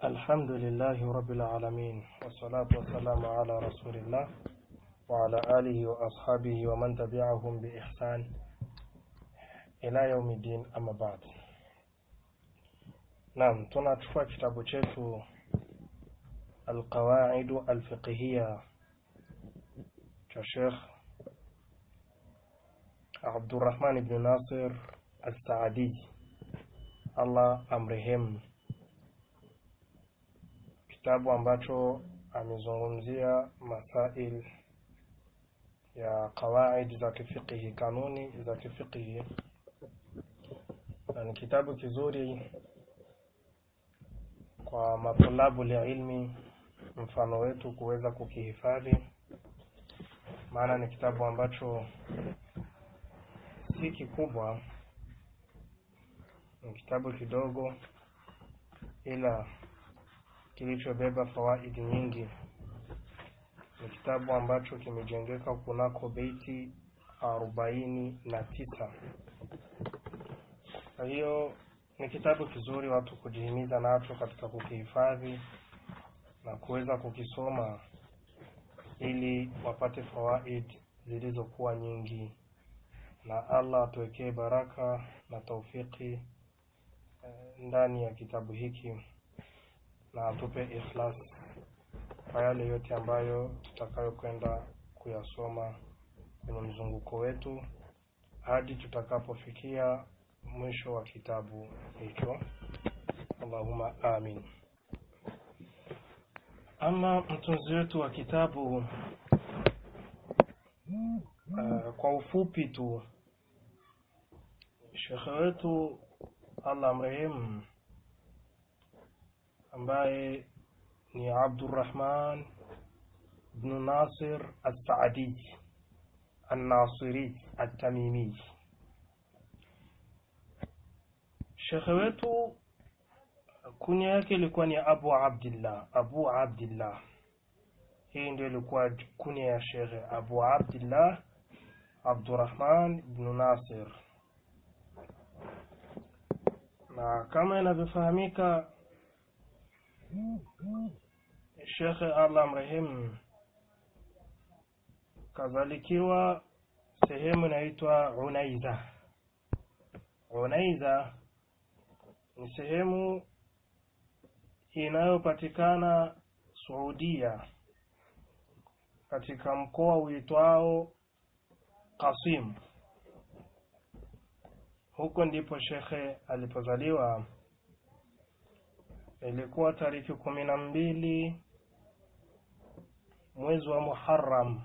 الحمد لله رب العالمين والصلاة والسلام على رسول الله وعلى آله وأصحابه ومن تبعهم بإحسان إلى يوم الدين أما بعد نعم tunachukua kitabu chetu القواعد الفقهية cha Sheikh Abdurrahman ibn Nasir Al-Saadi Allah amrehemu kitabu ambacho amezungumzia masail ya qawaid za kifiqhi kanuni za kifiqhi na ni kitabu kizuri kwa matulabu ilmi mfano wetu kuweza kukihifadhi maana ni kitabu ambacho si kikubwa ni kitabu kidogo ila kilichobeba fawaidi nyingi ni kitabu ambacho kimejengeka kunako beiti arobaini na tisa kwa hiyo ni kitabu kizuri watu kujihimiza nacho katika kukihifadhi na kuweza kukisoma ili wapate fawaid zilizokuwa nyingi na allah atuwekee baraka na taufiki ndani ya kitabu hiki na atupe ikhlas kwa yale yote ambayo tutakayokwenda kuyasoma kwenye mzunguko wetu hadi tutakapofikia mwisho wa kitabu hicho allahuma amin ama mtunzi wetu wa kitabu uh, kwa ufupi tu shekhe wetu allah amrehemu ambaye ni Abdurrahman ibn Nasir As-Saadi An-Nasiri At-Tamimi. Shekhe wetu kunya yake ilikuwa ni Abu Abdillah, Abu Abdillah. Hii ndio ilikuwa kunya ya shekhe Abu Abdillah Abdurrahman ibn Nasir, na kama inavyofahamika Shekhe Allah mrehemu kazalikiwa sehemu inaitwa Unaiza. Unaiza ni sehemu inayopatikana Saudia katika mkoa uitwao Qasim. Huko ndipo shekhe alipozaliwa ilikuwa tariki kumi na mbili mwezi wa Muharram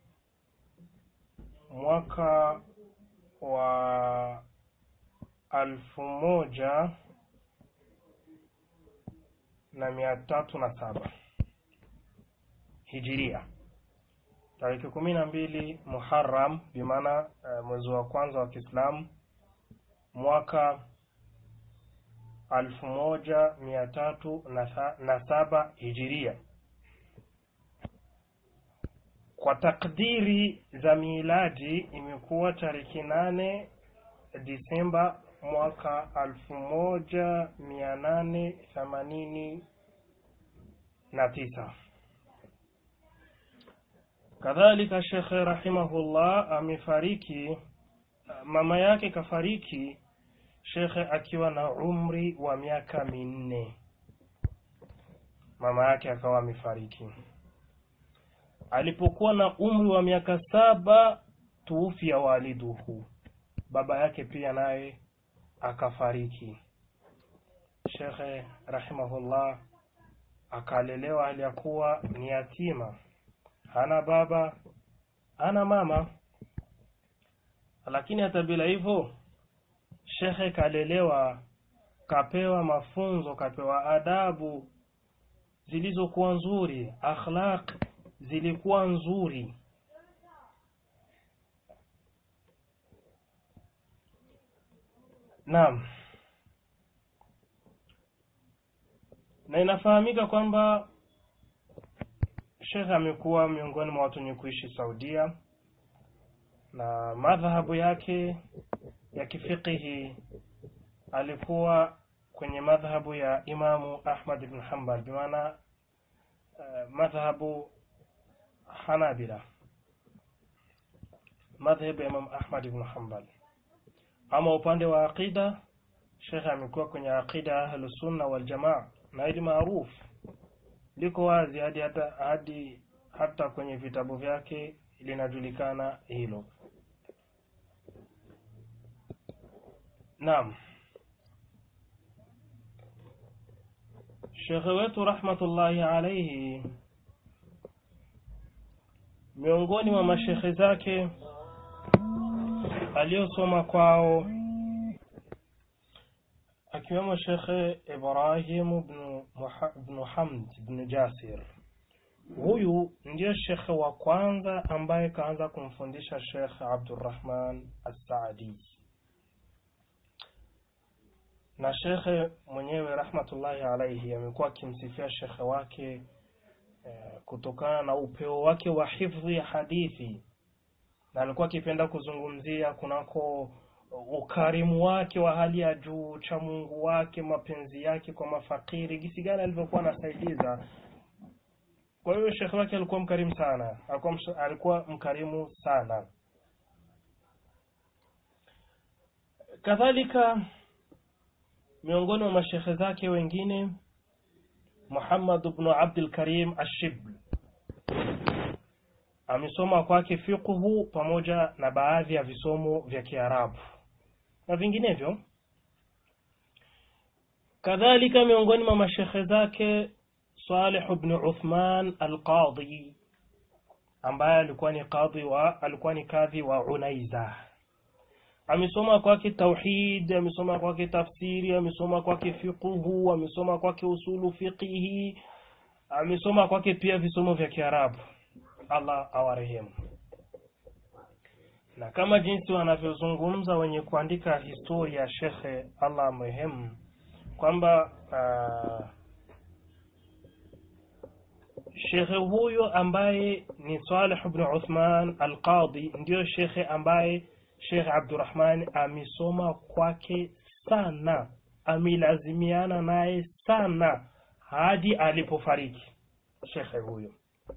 mwaka wa alfu moja na mia tatu na saba hijiria tariki kumi na mbili Muharram bimaana uh, mwezi wa kwanza wa Kiislamu mwaka alfu moja mia tatu na saba hijiria kwa takdiri za miladi imekuwa tariki nane Disemba mwaka alfu moja mia nane themanini na tisa. Kadhalika Shekhe rahimahullah amefariki, mama yake kafariki shekhe akiwa na umri wa miaka minne mama yake akawa amefariki alipokuwa na umri wa miaka saba tuufia waliduhu baba yake pia naye akafariki shekhe rahimahullah akalelewa hali ya kuwa ni yatima hana baba hana mama lakini hata bila hivyo shekhe kalelewa kapewa mafunzo kapewa adabu zilizokuwa nzuri akhlaq zilikuwa nzuri naam na inafahamika kwamba shekhe amekuwa miongoni mwa watu wenye kuishi saudia na madhahabu yake ya kifikihi alikuwa kwenye madhhabu ya Imamu Ahmad ibn Hanbal bimaana uh, madhhabu Hanabila madhhabu ya Imam Ahmad ibn Hanbal ama upande wa aqida Sheikh amekuwa kwenye aqida ya Ahlus Sunna wal Jamaa na ili maarufu liko wazi hadi hata hadi hata kwenye vitabu vyake linajulikana hilo. Naam. Sheikh wetu rahmatullahi alayhi miongoni mwa mashekhe zake aliyosoma kwao akiwemo Shekhe Ibrahim ibn ibn Hamd ibn Jasir. Huyu ndiye shekhe wa kwanza ambaye kaanza kumfundisha Shekh Abdurrahman As-Saadi, na shekhe mwenyewe rahmatullahi alaihi amekuwa akimsifia shekhe wake eh, kutokana na upeo wake wa hifdhi ya hadithi, na alikuwa akipenda kuzungumzia kunako ukarimu wake wa hali ya juu, cha Mungu wake, mapenzi yake kwa mafakiri, gisi gani alivyokuwa anasaidiza. Kwa hiyo shekhe wake alikuwa mkarimu sana, alikuwa, alikuwa mkarimu sana. Kadhalika miongoni mwa mashekhe zake wengine Muhammad ibn Abdul Karim Ashibl amesoma kwake fiqhu pamoja na baadhi ya visomo vya Kiarabu na vinginevyo. Kadhalika miongoni mwa mashekhe zake Salih ibn Uthman al-Qadhi ambaye alikuwa ni kadhi wa alikuwa ni kadhi wa Unaiza. Amesoma kwake tauhid, amesoma kwake tafsiri, amesoma kwake fiqhu, amesoma kwake usulu fiqhi, amesoma kwake pia visomo vya Kiarabu. Allah awarehemu. Na kama jinsi wanavyozungumza wenye kuandika historia ya shekhe Allah amrehemu kwamba uh, shekhe huyo ambaye ni Saleh ibn Uthman al-Qadhi ndiyo shekhe ambaye Sheikh Abdurrahman amesoma kwake sana, amelazimiana naye sana hadi alipofariki shekhe huyo.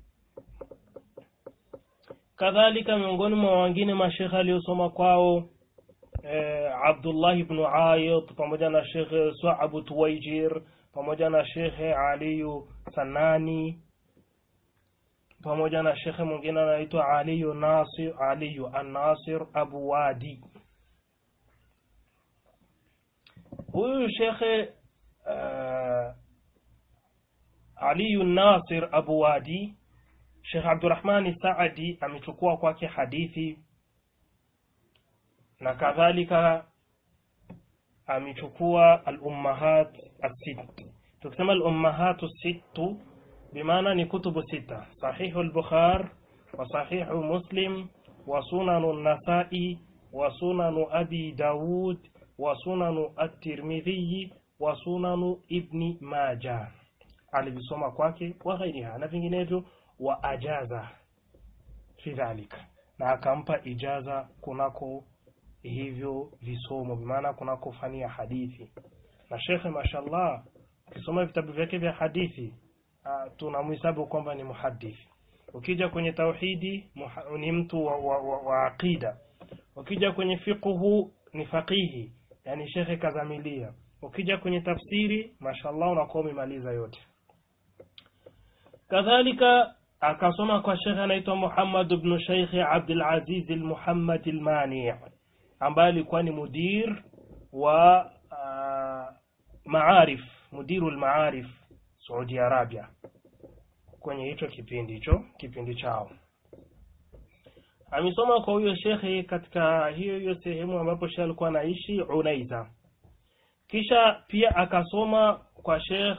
Kadhalika miongoni mwa wengine mashekhe aliyosoma kwao eh, Abdullah ibn Ayid pamoja na Sheikh Suabu Tuwaijir pamoja na Sheikh Aliyu Sanani pamoja na shekhe mwingine anaitwa Aliyu Nasir Aliyu An-Nasir Abu Wadi. Huyu shekhe uh, Aliyu Nasir Abu Wadi, Sheikh Abdurrahmani Saadi amechukua kwake hadithi na kadhalika amechukua al-ummahat as-sitt. Tukisema al-ummahat as-sittu bimaana ni kutubu sita sahihu al-bukhar wa sahihu muslim wa sunanu an-nasai wa sunanu abi daud wa sunanu at-tirmidhi wa sunanu ibni majah alivisoma kwake wa ghairiha na vinginevyo wa ajaza fi dhalika na akampa ijaza kunako hivyo visomo bimaana kunako fani ya hadithi na shekhe mashallah ukisoma vitabu vyake vya hadithi uh, tunamhesabu kwamba ni muhadith. Ukija kwenye tauhidi muha, ni mtu wa, wa, wa, wa aqida. Ukija kwenye fiqhu ni faqihi, yani shekhe kazamilia. Ukija kwenye tafsiri mashallah unakuwa umemaliza yote. Kadhalika akasoma kwa shekhe anaitwa Muhammad ibn Sheikh Abdul Aziz al-Muhammad al-Mani ambaye alikuwa ni mudir wa uh, maarif mudiru al-maarif Saudi Arabia kwenye hicho kipindi hicho kipindi chao. Amesoma kwa huyo shekhe katika hiyo hiyo sehemu ambapo shekhe alikuwa anaishi Unaiza. Kisha pia akasoma kwa Sheikh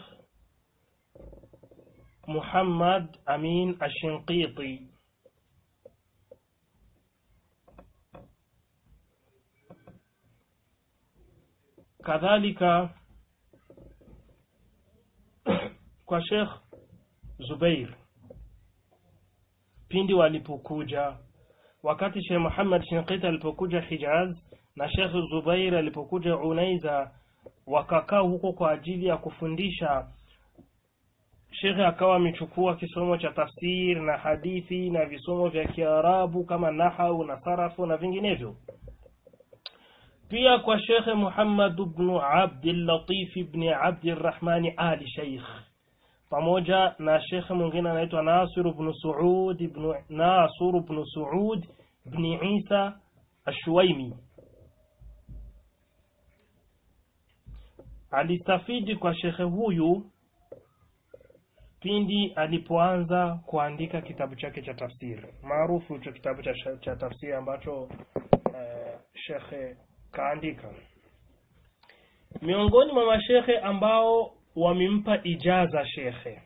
Muhammad Amin Ashinqiti kadhalika kwa Sheikh Zubair pindi walipokuja wakati Sheikh Muhammad Shinqiti alipokuja Hijaz na Sheikh Zubair alipokuja Unaiza wakakaa huko kwa ajili ya kufundisha shekhe akawa amechukua kisomo cha tafsiri na hadithi na visomo vya kiarabu kama nahau na sarafu na vinginevyo pia kwa shekhe muhammad bnu abdillatif bni abdirahmani ali sheikh pamoja na shekhe mwingine anaitwa nasir bnu suud bnu nasur bnu suud bni isa ashwaimi alistafidi kwa shekhe huyu pindi alipoanza kuandika kitabu chake cha tafsiri maarufu hicho kitabu cha, cha tafsiri ambacho uh, shekhe kaandika miongoni mwa mashekhe ambao wamempa ijaza shekhe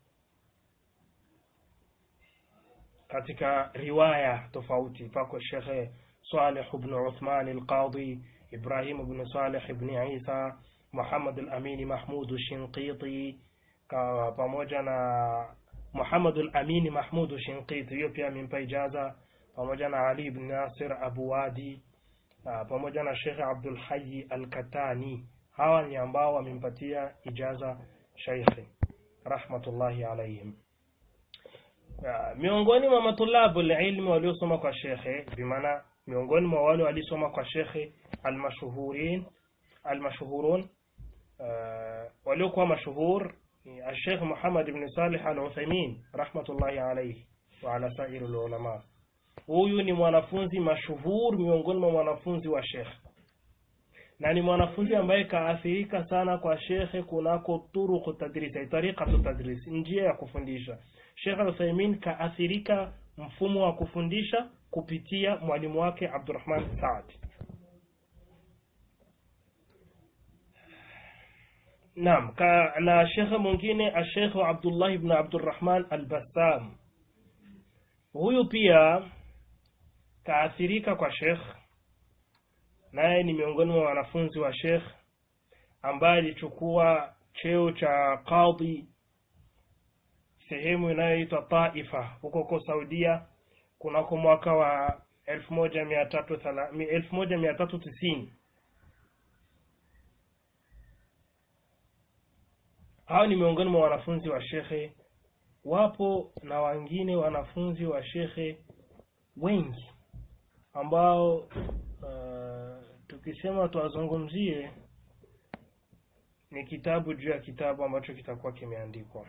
katika riwaya tofauti pako shekhe saleh bnu uthman alqadhi ibrahim bnu saleh bni isa muhammad al-amini mahmud shinqiti pamoja na muhammad al-amini mahmud shinqiti hiyo pia amempa ijaza pamoja na ali ibn nasir abu wadi pamoja na shekhe abdul hayy al-katani hawa ni ambao wamempatia ijaza shaikhi rahmatullahi alaihim miongoni mwa matulabu ilmi waliosoma kwa shekhe bimaana miongoni mwa wale waliosoma kwa shekhe almashuhurin almashuhurun waliokuwa mashuhur الشيخ محمد بن صالح العثيمين رحمة الله عليه وعلى سائر العلماء huyu ni mwanafunzi mashuhur miongoni mwa mwanafunzi wa shekhe na ni mwanafunzi ambaye kaathirika sana kwa shekhe kunako turuku tadris tariqatu tadris njia ya kufundisha shekhe al-Uthaymin kaathirika mfumo wa kufundisha kupitia mwalimu wake Abdurrahman Saad Naam, ka, na shekhe mwingine ashekhe Abdullah ibn Abdurrahman al-Bassam. Huyu pia kaathirika kwa shekh, naye ni miongoni mwa wanafunzi wa shekh ambaye alichukua cheo cha qadhi sehemu inayoitwa Taifa huko huko Saudia kunako mwaka wa elfu moja mia tatu elfu moja mia tatu tisini hao ni miongoni mwa wanafunzi wa shekhe wapo na wengine wanafunzi wa shekhe wengi ambao uh, tukisema tuwazungumzie ni kitabu juu ya kitabu ambacho kitakuwa kimeandikwa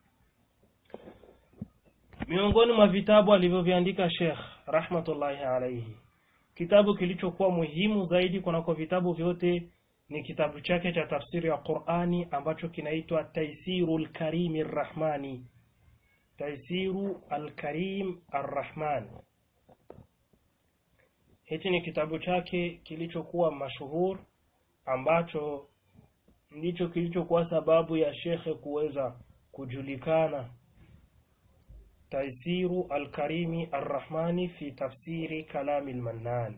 miongoni mwa vitabu alivyoviandika Sheikh rahmatullahi alaihi kitabu kilichokuwa muhimu zaidi kunako vitabu vyote ni kitabu chake cha tafsiri ya Qur'ani ambacho kinaitwa Taisiru al-Karim ar-Rahmani Taisiru al-Karim ar-Rahman hichi ni kitabu chake kilichokuwa mashuhur ambacho ndicho kilichokuwa sababu ya shekhe kuweza kujulikana Taisiru al-Karimi ar-Rahmani fi tafsiri kalami al-Mannan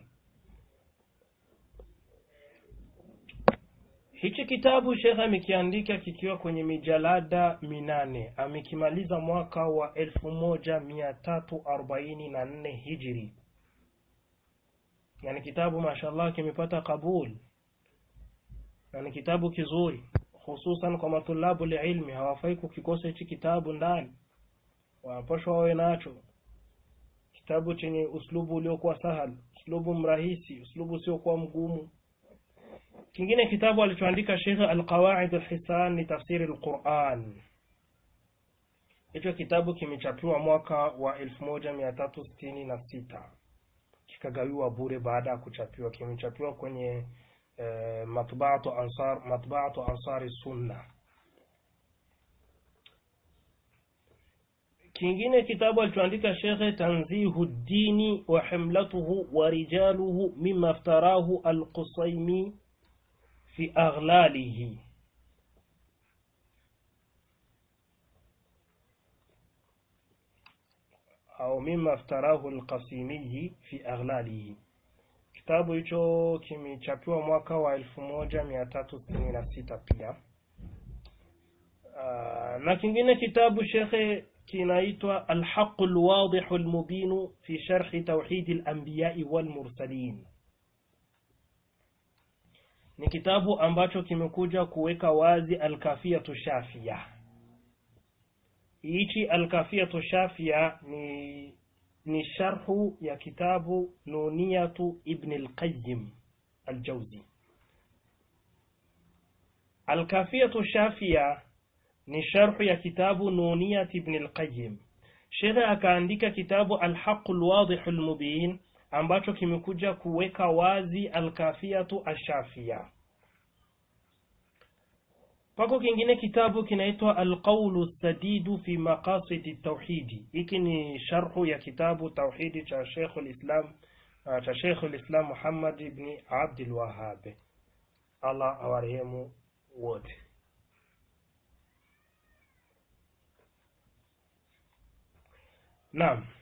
Hichi kitabu Sheikh amekiandika kikiwa kwenye mijalada minane. Amekimaliza mwaka wa elfu moja mia tatu arobaini na nne hijri. Yani kitabu mashallah kimepata kabul, na ni kitabu kizuri, hususan kwa matulabu ilmi. Hawafai kukikosa hichi kitabu ndani, wanapashwa wawe nacho. Kitabu chenye uslubu uliokuwa sahal, uslubu mrahisi, uslubu usiokuwa mgumu kingine kitabu alichoandika Sheikh Al-Qawaid Al-Hisan ni tafsiri Al-Quran. Hicho kitabu kimechapiwa mwaka wa 1366 kikagawiwa bure baada ya kuchapiwa. Kimechapiwa kwenye eh, matbaatu ansar matbaatu ansari sunna. Kingine kitabu alichoandika Sheikh Tanzihu Dini wa himlatuhu wa rijaluhu mimma iftarahu Al-Qusaymi في أغلاله أو مما افتراه القسيمي في أغلاله kitabu hicho kimechapiwa mwaka wa elfu moja mia tatu sitini na sita pia uh, na kingine kitabu shekhe kinaitwa alhaqu lwadihu lmubinu fi sharhi tauhidi lambiyai walmursalin ni kitabu ambacho kimekuja kuweka wazi alkafiyatu shafia hichi alkafiyatu shafia ni ni sharhu ya kitabu nuniyatu ibn alqayyim aljawzi alkafiyatu shafia ni sharhu ya kitabu nuniyat ibn alqayyim shekhe akaandika kitabu alhaqu lwadhihu lmubin ambacho kimekuja kuweka wazi alkafiyatu ashafia pako kingine kitabu kinaitwa alqaulu sadidu fi maqasidi tauhidi hiki ni sharhu ya kitabu tauhidi cha shekhu lislam uh, cha shekhu lislam muhammad ibni abdulwahab allah awarehemu wote naam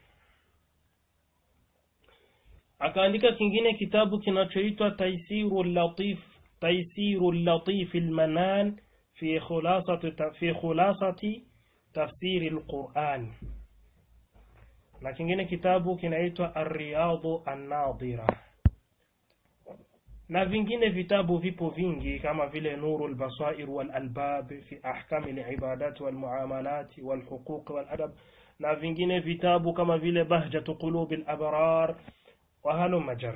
akaandika kingine kitabu kinachoitwa taisiru latif taisiru latif almanan fi khulasati fi khulasati tafsiri alquran na kingine kitabu kinaitwa arriyadu annadira na vingine vitabu vipo vingi kama vile nuru lbasair walalbab fi ahkami libadat walmuamalat walhuquq waladab na vingine vitabu kama vile bahjatu qulubi labrar wahaluma jar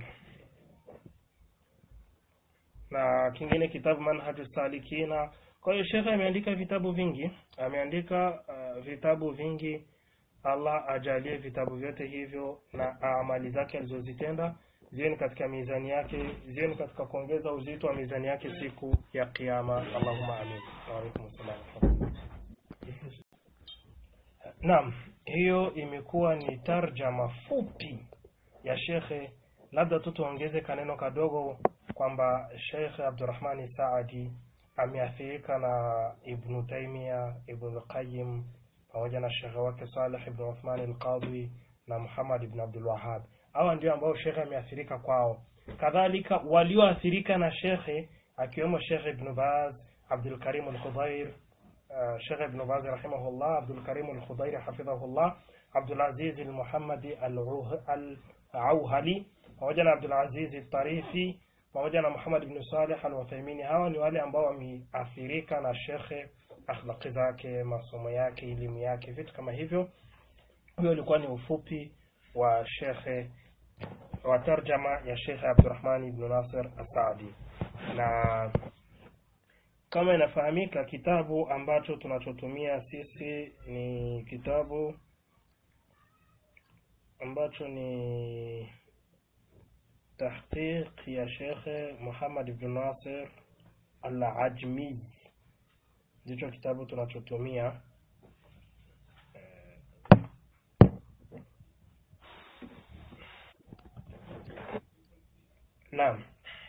na kingine kitabu manhaju salikina kwa hiyo shekhe ameandika vitabu vingi ameandika uh, vitabu vingi allah ajalie vitabu vyote hivyo na amali zake alizozitenda ziwe ni katika mizani yake ziwe ni katika kuongeza uzito wa mizani yake siku ya kiama allahuma amin waalaikum salam naam hiyo imekuwa ni tarjama fupi ya shekhe labda tu tuongeze kaneno kadogo kwamba shekhe abdurahmani saadi ameathirika na ibnu taimia ibnu lqayim pamoja na shekhe wake saleh ibnu uthmani alqadhi na muhammad ibn abdulwahab hawa ndio ambao shekhe ameathirika kwao kadhalika walioathirika na shekhe akiwemo shekhe ibnu baz abdulkarim alkhudhair uh, shekhe ibnu baz rahimahullah abdulkarim alkhudhair hafidhahullah abdulaziz almuhammadi alauhali pamoja na abdulaziz tarifi pamoja na muhammad ibnu saleh alwathaimini hawa ni wale ambao wameathirika na shekhe akhlaqi zake masomo yake elimu yake vitu kama hivyo huyo ulikuwa ni ufupi wa shekhe wa tarjama ya shekhe abdurahman ibnu nasir asadi na kama inafahamika kitabu ambacho tunachotumia sisi ni kitabu ambacho ni tahqiq ya shekhe muhammad ibnu nasir al ajmi ndicho kitabu tunachotumia naam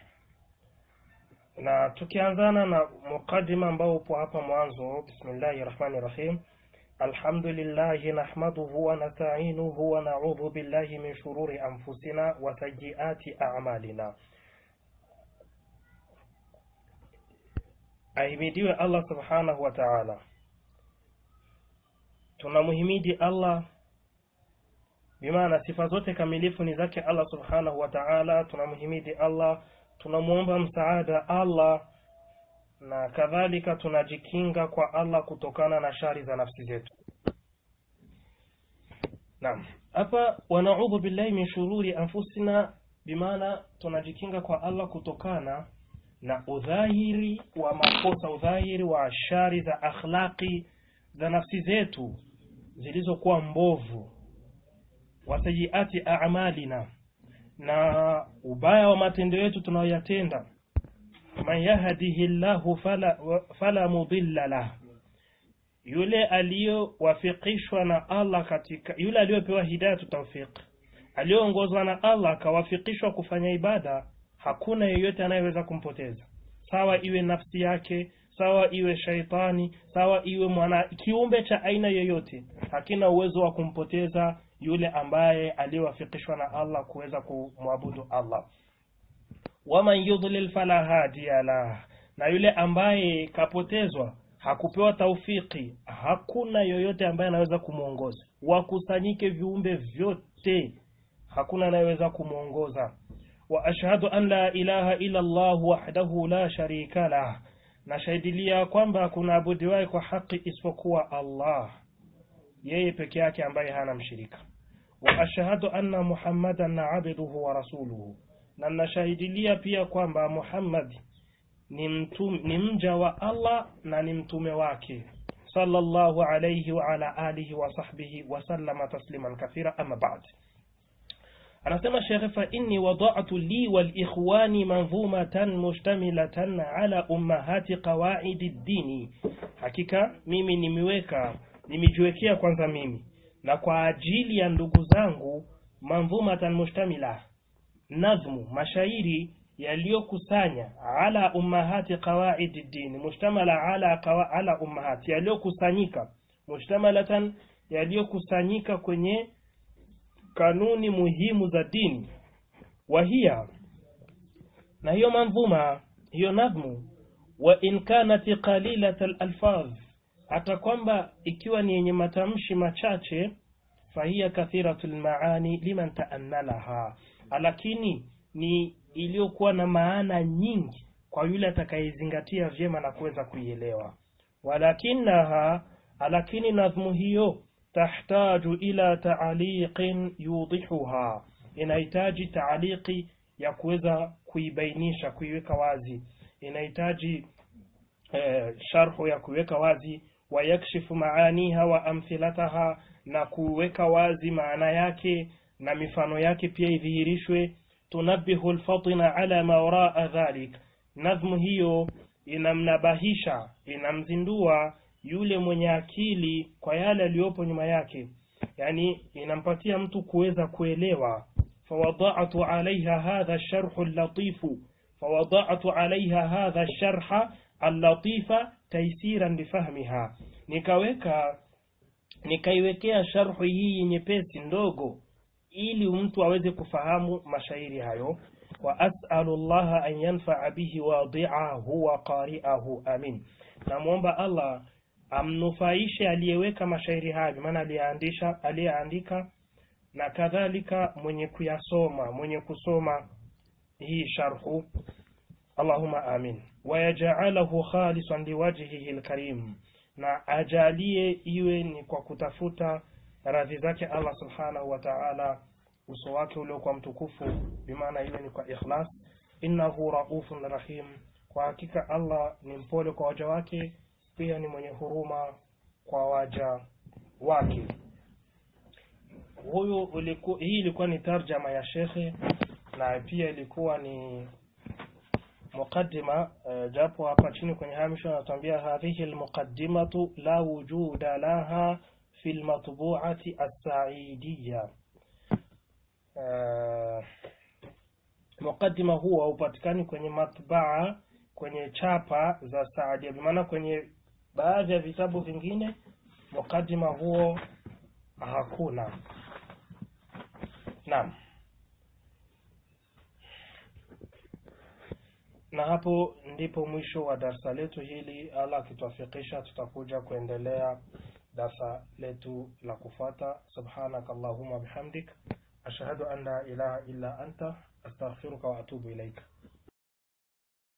na tukianzana na muqadima ambao upo hapa mwanzo bismillahi rahmani rahim alhamdulillahi nahmaduhu wa nasta'inuhu wa na'udhu billahi min shururi anfusina wa sayyiati a'malina ahimidiwe allah subhanahu wa ta'ala tunamuhimidi allah bimaana sifa zote kamilifu ni zake allah subhanahu wa ta'ala tunamhimidi allah tunamwomba msaada allah na kadhalika tunajikinga kwa allah kutokana na shari za nafsi zetu naam hapa wanaudhu billahi min shururi anfusina bimaana tunajikinga kwa allah kutokana na udhahiri wa makosa udhahiri wa shari za akhlaqi za nafsi zetu zilizokuwa mbovu wasayiati amalina na ubaya wa matendo yetu tunayoyatenda man yahdihi llahu fala, fala mudilla lah yule aliyowafikishwa na allah katika yule aliyopewa hidayatu taufiq aliyoongozwa na allah akawafikishwa kufanya ibada hakuna yeyote anayeweza kumpoteza sawa iwe nafsi yake sawa iwe shaitani sawa iwe mwana kiumbe cha aina yoyote hakina uwezo wa kumpoteza yule ambaye aliyowafikishwa na allah kuweza kumwabudu allah waman yudlil fala hadiya lah na yule ambaye kapotezwa hakupewa taufiki hakuna yoyote ambaye anaweza kumwongoza wakusanyike viumbe vyote hakuna anayeweza kumwongoza وأشهد أن لا إله إلا الله وحده لا شريك له nashahidilia kwamba hakuna abudiwaye kwa haki isipokuwa Allah yeye peke yake ambaye hana mshirika wa ashhadu anna muhammadan abduhu wa rasuluhu na nashahidilia pia kwamba Muhammad ni, mtum, ni mja wa Allah na ni mtume wake sallallahu alayhi wa ala alihi wa sahbihi wa sallama tasliman kathira amma ba'd anasema shekhe fa inni wada'tu li wal ikhwani manzumatan mustamilatan ala ummahati qawaidi dini hakika mimi nimeweka nimejiwekea kwanza mimi na kwa ajili ya ndugu zangu manzumatan mustamila nazmu mashairi yaliyokusanya ala ummahati qawaidi dini mushtamala ala qawa, ala ummahati yaliyokusanyika mushtamalatan yaliyokusanyika kwenye kanuni muhimu za dini wahia na hiyo manzuma hiyo nadhmu wa in kanat qalilat alfaz hata kwamba ikiwa ni yenye matamshi machache fahiya kathiratul maani liman taannalaha lakini ni iliyokuwa na maana nyingi kwa yule atakayezingatia vyema na kuweza kuielewa walakinaha lakini nadhmu hiyo tahtaju ila taaliqin yudihuha inahitaji taaliki ya kuweza kuibainisha kuiweka wazi inahitaji eh, sharhu ya kuiweka wazi wayakshifu maaniha wa amthilataha na kuweka wazi maana yake na mifano yake pia idhihirishwe tunabihu lfatina ala ma waraa dhalik nadhmu hiyo inamnabahisha inamzindua yule mwenye akili kwa yale aliyopo nyuma yake yani inampatia mtu kuweza kuelewa fawadatu alaiha hadha sharhu latifu fawadatu alaiha hadha sharha allatifa taisiran lifahmiha nikaweka nikaiwekea sharhu hii nyepesi ndogo ili mtu aweze kufahamu mashairi hayo wa as'alu llaha an yanfaa bihi wadi'ahu wa qari'ahu amin namwomba allah amnufaishe aliyeweka mashairi hayo maana aliyeandisha aliyeandika na kadhalika mwenye kuyasoma mwenye kusoma hii sharhu allahumma amin wayajaalahu khalisan liwajhihi lkarim na ajalie iwe ni kwa kutafuta radhi zake allah subhanahu wa taala uso wake uliokuwa mtukufu bimaana iwe ni kwa ikhlas innahu raufun rahim kwa hakika allah ni mpole kwa waja wake pia ni mwenye huruma kwa waja wake huyu uliku, hii ilikuwa ni tarjama ya shekhe na pia ilikuwa ni muqaddima uh, japo hapa chini kwenye hamisho anatuambia hadhihi almuqaddimatu la wujuda laha fi lmatbuati assaidiya uh, muqaddima huo haupatikani kwenye matbaa kwenye chapa za saadia bimaana kwenye baadhi ya vitabu vingine muqaddima huo hakuna naam na hapo ndipo mwisho wa darsa letu hili allah akituafikisha tutakuja kuendelea darsa letu la kufuata subhanaka allahumma bihamdik ashhadu an la ilaha illa anta astaghfiruka wa atubu ilaika